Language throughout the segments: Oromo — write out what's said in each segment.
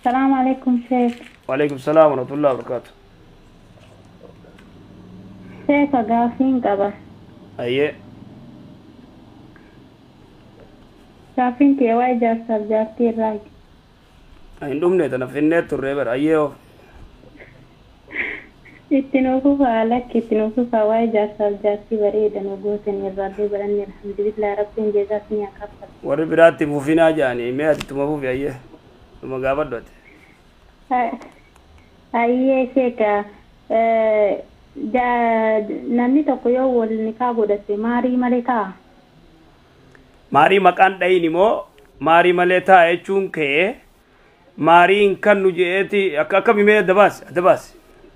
السلام عليكم شيخ وعليكم السلام ورحمة الله وبركاته شيخ قافين قبا أيه قافين كي واجه سبجاتي الراج hin dhumne tana finnee turre bar ayyee of itti nuufufa alakki itti nuufufa waa'ee jaarsaaf jaartii bareedan ogootan irraallee baranne alhamdulillah rabbiin jeesaas ni akaffal warri biraatti fufinaa jedhanii mee ati tuma fufi ayyee tuma gaafadhu ati ayyee sheeka namni tokko yoo wal nikaa godhate maarii malee ta'a maarii maqaan dhayin immoo maarii malee taa jechuun kee maariin kan nu je'eeti akka akkami mee adda baasi adda baasi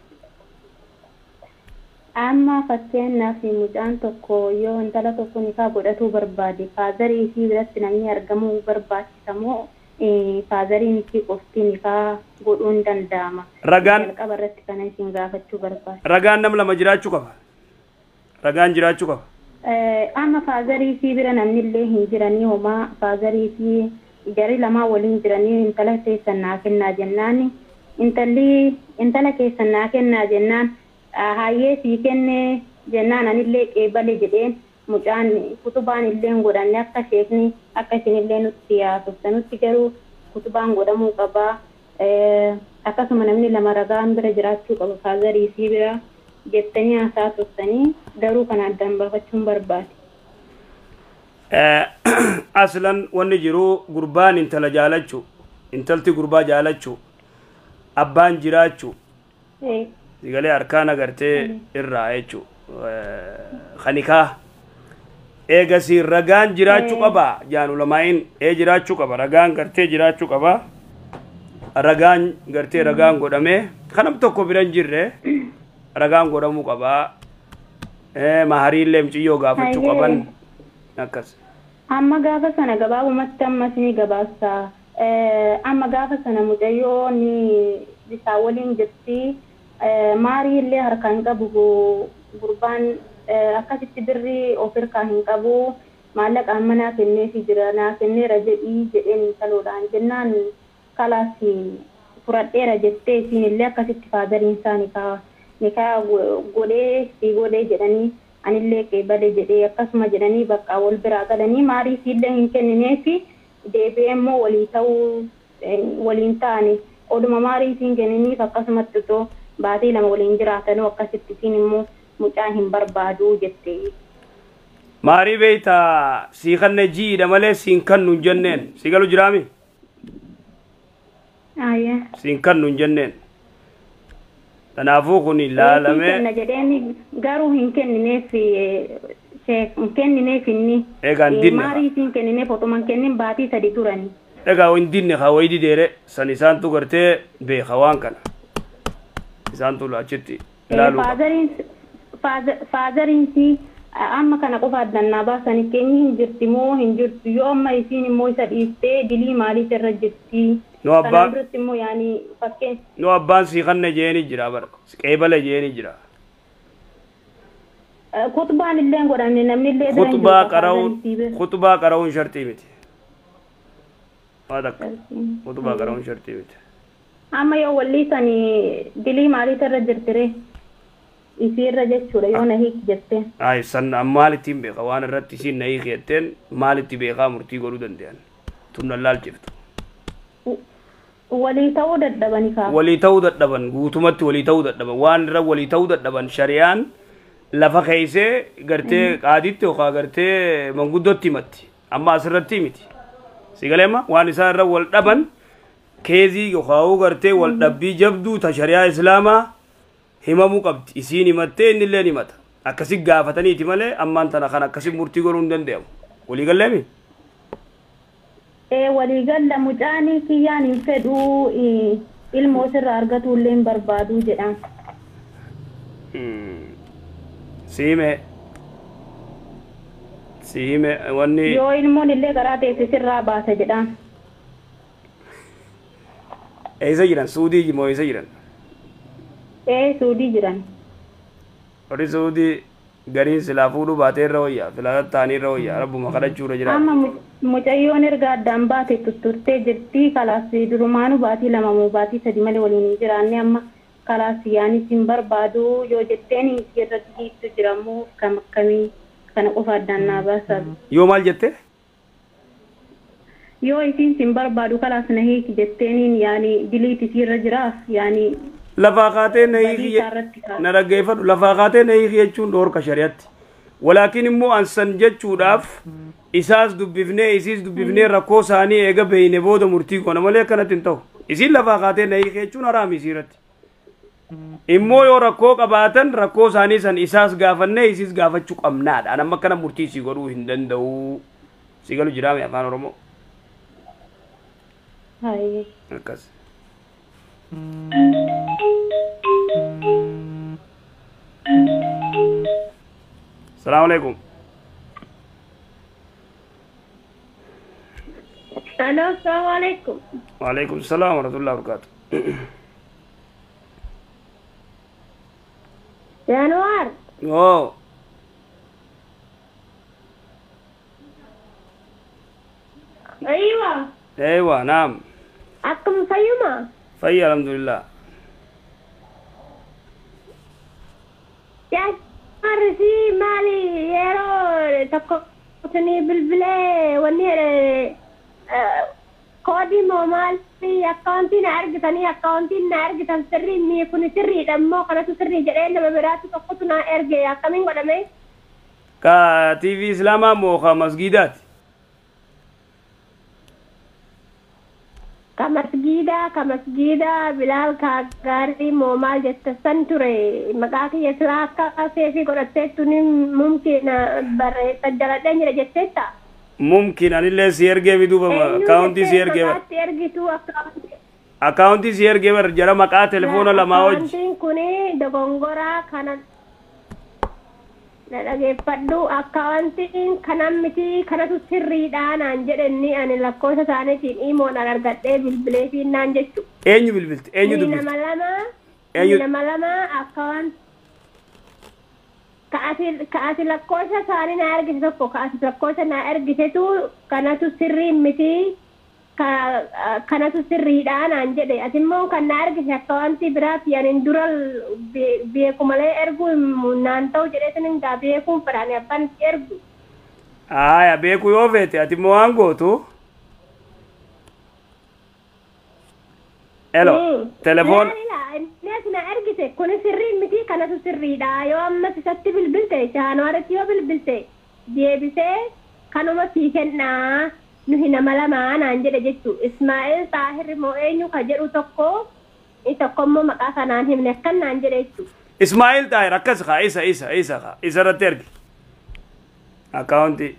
amma fakkeenyaaf mucaan tokko yoo intala tokko nikaa godhatuu barbaade faazarii isii biratti namni argamuu barbaachisamoo faazariin isii qofti nikaa godhuun danda'ama ragaan jalqaba irratti kana isin gaafachuu barbaade ragaan nam lama jiraachuu qaba ragaan jiraachuu qaba amma faazarii isii bira namni illee hin jiranii homaa faazarii isii gari lamaa waliin jiranii intala keessan naa kennaa jennaan intalli intala keessan naa kennaa jennaan hayyee sii kenne jennaan anillee qeebale jedheen mucaan kutubaan illee hin godhanne akka sheekni akka isinillee nutti yaasofta nutti garuu kutubaan godhamuu qabaa akkasuma namni lama ragaan bira jiraachuu qaba faazarii isii bira jettanii haasaa tursanii garuu kana addaan baafachuun barbaade. aslan wanni jiru gurbaan intala jaalachuu intalti gurbaa jaalachuu abbaan jiraachuu sigalee harkaan agartee irraa jechuu kanikaa eegasi ragaan jiraachuu qaba jaan ulamaa'iin ee jiraachuu qaba ragaan gartee jiraachuu qaba ragaan gartee ragaan godhamee kanam tokko biran jirre ragaan godhamuu qaba mahariillee muciyyoo gaafachuu qaban akkas amma gaafa sana gabaabumatti ammas ni gabaasa amma gaafa sana mucayyoo ni isaa waliin jirti maarii illee harkaa hin qabu gurbaan akkasitti birrii of hirkaa hin qabu maallaqa amma naa kenneefi jira naa kenneera jedhii jedheen intaloodhaan jennaan kalaas fudhadheera jettee isiin illee akkasitti faadariin isaa nikaa nikaa godhee si godhee jedhanii anillee qeebale jedhee akkasuma jedhanii bakka wal biraa galanii maarii isiillee hin kennineefi deebi'ee immoo walii ta'uu waliin ta'ani oduma maarii isiin kenniniif akkasumatti otoo baatee lama waliin jiraatanuu akkasitti isiin immoo mucaa hin barbaadu jette. maarii beeyta sii kanne jiidha malee siin kannu hin jenneen si galu jiraami Ayya. siin kannu hin jenneen kanaafuu kun ilaalamee Kenna jedheen garuu hin kennineef sheek hin kennineef inni. Egaa hin dinne Maarii isiin kennineef otuma hin kennin baatii sadi turani. dhagaa hin dinne haa wayidi deere san isaantu gartee beeka waan kana isaantu achitti ilaaluu qaba. Faazariin faazariinsi amma kana qofa addannaa baasanii keenyi hin jirti moo hin jirtu yoo amma isiin immoo isa dhiistee dilii maaliif irra jirti. Nu abbaan- Kanaan biratti immoo yaani fakkeen nu abbaan sii kanne jeeni jira bara qeebale jeeni jira kutubaan illee hin godhamne namni illee bira hin jiru kutubaa qofa qara'uun faazariinsii bira. kutubaa qara'uun shartii miti waa takka kutubaa qara'uun shartii miti amma yoo walliisanii dilii maaliif irra jirtire isii irra jechuudha yoo na hiiki jettee. ay san maalittiin beeka waan irratti isiin na hiikeetteen maalitti beekaa murtii godhuu danda'an tun nan laalchiftu walii ta'uu dadhabani kaa. walii ta'uu dadhaban guutumatti walii ta'uu dadhaban waan irra walii ta'uu dadhaban shari'aan lafa keeysee gartee qaaditti yookaan gartee manguddootti himatti amma asirratti miti sigaleema waan isaan irra wal dhaban keezii yookaan gartee wal dhabbii jabduu ta shari'aa islaamaa himamuu qabdi isiin himattee inni illee himata akkasi gaafataniiti malee ammaan tana kan akkasi murtii godhuu hin danda'amu walii galleemi ee waliigalla mucaanii kiyyaan hin fedhuu eh, ilmoo sirraa argatuu illee hin barbaaduu jedhan siime siime wanni yoo ilmoon illee karaa teesse sirraa baasa jedhan eessa jiran suudii moo eessa jiran ee suudii jiran warri suudii gariin silaa fuudhuu baatee irra wayyaa filata ta'anii irra wayyaa rabbuma kadhachuurra jira amma mu- mucayyoon erga addaan baate tutturtee jirti kalaas durumaanu baatii lama moo baatii sadi malee waliin hin jiraanne amma kalaas yaanis hin barbaadu yoo jetteen irratti hiittu jiramoo kam akkamii kana qofa addaan naa baasa yoo maal jette yoo isiin sin barbaadu kalaas na hiiki jetteeniin yaani diliit isiirra jiraaf yaani lafaa kaatee na badii hiiki isaarratti kaasa. na dhaggeeffadhu lafaa kaatee na hiiki jechuun dhoorka shari'atti walaakin immoo ansan jechuudhaaf isaas dubbifnee isiis dubbifnee rakkoo isaanii eega beeyne booda murtii goona malee akkanatti hin ta'u isiin lafaa kaatee na hiiki jechuun haraami isiirratti immoo yoo rakkoo qabaatan rakkoo isaanii san isaas gaafannee isiis gaafachuu qabnaadha an amma akkana murtii isii godhuu hin danda'u si galu jiraame afaan oromoo Hayyee. akkas salaamu alaikum Hello, assalamu alaikum. waalaikum salaam warahmatullahi wabarakatuh Januar, oo aywa, eewa naam akkam fayyuma? fayya alhamdulillah Januar si maali yeroo tokko isinii bilbilee wanni eh, koodii moo maali akkaawuntii na ergitanii akkaawuntiin na ergitan sirrii mii kun sirriidha immoo kanatu sirrii jedhee nama biraatti tokkotu na erge akkamiin godhame? ka tv islaamaa moo ka masgiidaati ka masgiida ka masgiida bilaal ka gaarii moo maal jette san ture maqaa kiyya silaa akka seefii godhatteettu ni mumkiina barreessa jaladhee jira jetteetta mumkin anillee si ergee biduuba akaawuntii si ergee bar maqaatti ergitu akkaawuntii akaawuntii si ergee bar jara maqaa telefoona lamaa wajji akkaawuntiin kuni dogongoraa kana na dhageeffadhu akkaawuntiin kanan miti kanatu sirriidha naan jedhenni ani lakkoofsa isaaniitiin imoodhaan argadhee bilbilee fi naan jechu eenyu bilbilti eenyu Ni dubbilti nama lama Eenyu- ni nama lama akkaan ka ati ka ati lakkoofsa isaanii na ergite tokko ka ati lakkoofsa na ergitetu kanatu sirrii miti ka kanatu sirriidha naan jedhe ati immoo kan na ergite akka wanti biraati anin dura be- beeku malee ergu naan ta'u jedhee sinin gaa beekuun fedhaan abbaan itti ergu aya beeku yoo feete ati immoo waan gootu elo Mm. telefoon Ilaalila, inni as na ergite kun sirrii miti kanatu sirriidha yoo ammas isatti bilbilte jaanuwaaritti yoo bilbilte deebisee kanuma sii kennaa nuhi nama lamaa naan jedhe jechuu ismaa'eel xaahirri moo eenyu ka jedhu tokko inni tokko immoo maqaa kanaan himne akkan naan jedhe jechuu ismaa'il xaahir akkas kaa isa isa isa kaa isa irratti ergi akaawuntii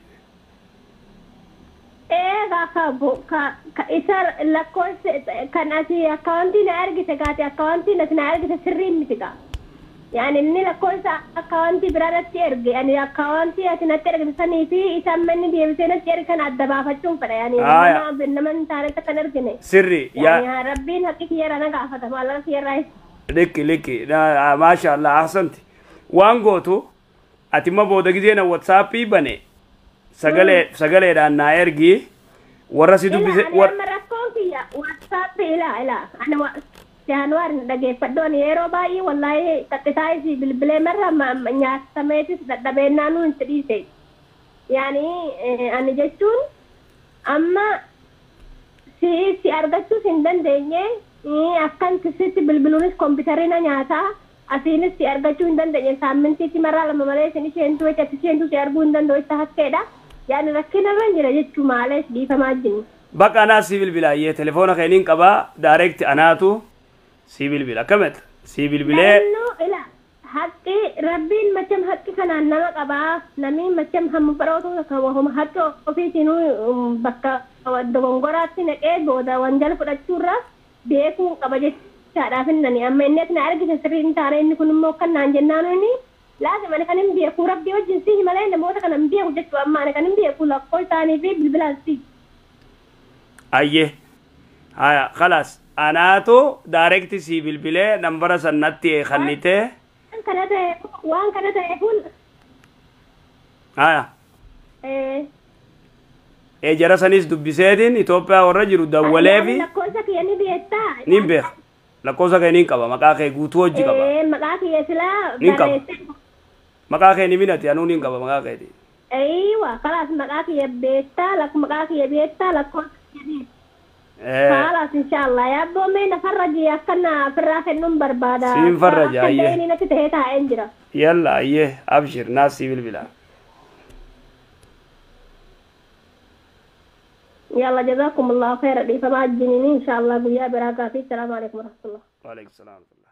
eegaa ka bo- ka- ka isa lakkoofse kan ati akkaawuntii na ergite gaati akkaawuntiin ati na ergite sirrii miti gaa yaani inni lakkoofsa akkaawuntii biraarratti erge ani akkaawuntii ati natti ergite sanii fi isa amma inni deebisee natti erge kana adda baafachuun fedha yaani Aya. nama nama hin taanetti akkan ergine sirri yaani yaa haa rabbiin haqqi kiyyaara na gaafata maallaqa kiyyarraa likki likki Na- maasha allah ahsanti waan gootu ati ma booda gizeena watsaappii bane sagalee sagaleedhaan naa ergi warra si dubbise Ila, ani war amma rakkoon kiyya WhatsApp ila ila ani wa- Jaanuwaar dhageeffadhu ani yeroo baay'ee wallaahi taqisaa isii bilbilee marra ma- ma- nyaatameetis dadhabeennaa nu hin dhiise. Yaani eh, ani jechuun amma si si argachuus hin dandeenye eh, akkan sitti bilbiluunis kompiitarri na nyaataa asiinis si argachuu hin dandeenye saamintiitti marraa lama malee isin isheentu jecha isheentu si arguu hin danda'u itti hakkeedha. Yaani rakkina irra jira jechuu maalees dhiifamaa jiru. baqa anaa si bilbilaayyee telefoona keeniin qabaa daareekti anaatu si bilbila akkameta si bilbilee Naannoo ila haqqi rabbiin macham haqqi kanaan nama qabaa namni macham hamma barootu kan haqqi ofiitinuu bakka dogongoraatti naqee booda wanjala fudhachuurra beekuu qaba jechaadhaaf innani amma inni as na argite sirrii hin taane inni kun immoo kan naan jennaan inni laazima ani kan hin beeku rabbii wajjin si malee namoota kana hin beeku jechuu amma ani kan hin beeku lakkoo isaanii fi bilbilaan si. ayyee haya khalaas anaatu daareekti si bilbilee nambara sannatti kannitee Waan kana ta'e waan kana ta'eefun haya eh, ee jara sanis dubbiseetiin Itoophiyaa warra jiru dawwalee fi lakkoofsa kiyya ni beektaa nin beeka lakkoofsa kee nin qaba maqaa kee guutuu hojii qaba Eh, maqaa kiyya silaa Nin qaba. barreesse maqaa kee ni minati anuu nin qaba maqaa keeti Eeywa, kalaas maqaa kiyya beektaa, lak maqaa kiyya beektaa, lakkoofsa kiyya beektaa. Eh, Kalaas inshallah. Yaabboo mee na farraji akkana ofirraa kennuun barbaada. Siin farraja, Akka ayyee. illee inni natti ta'ee taa'een jira. yalla ayyee abshir naasii bilbila Yalla jazakumullahu khayra dhiifamaa wajjiniin inshallah guyyaa biraa gaafii. Salaamu alaikum warahmatullah. waalaikum salaam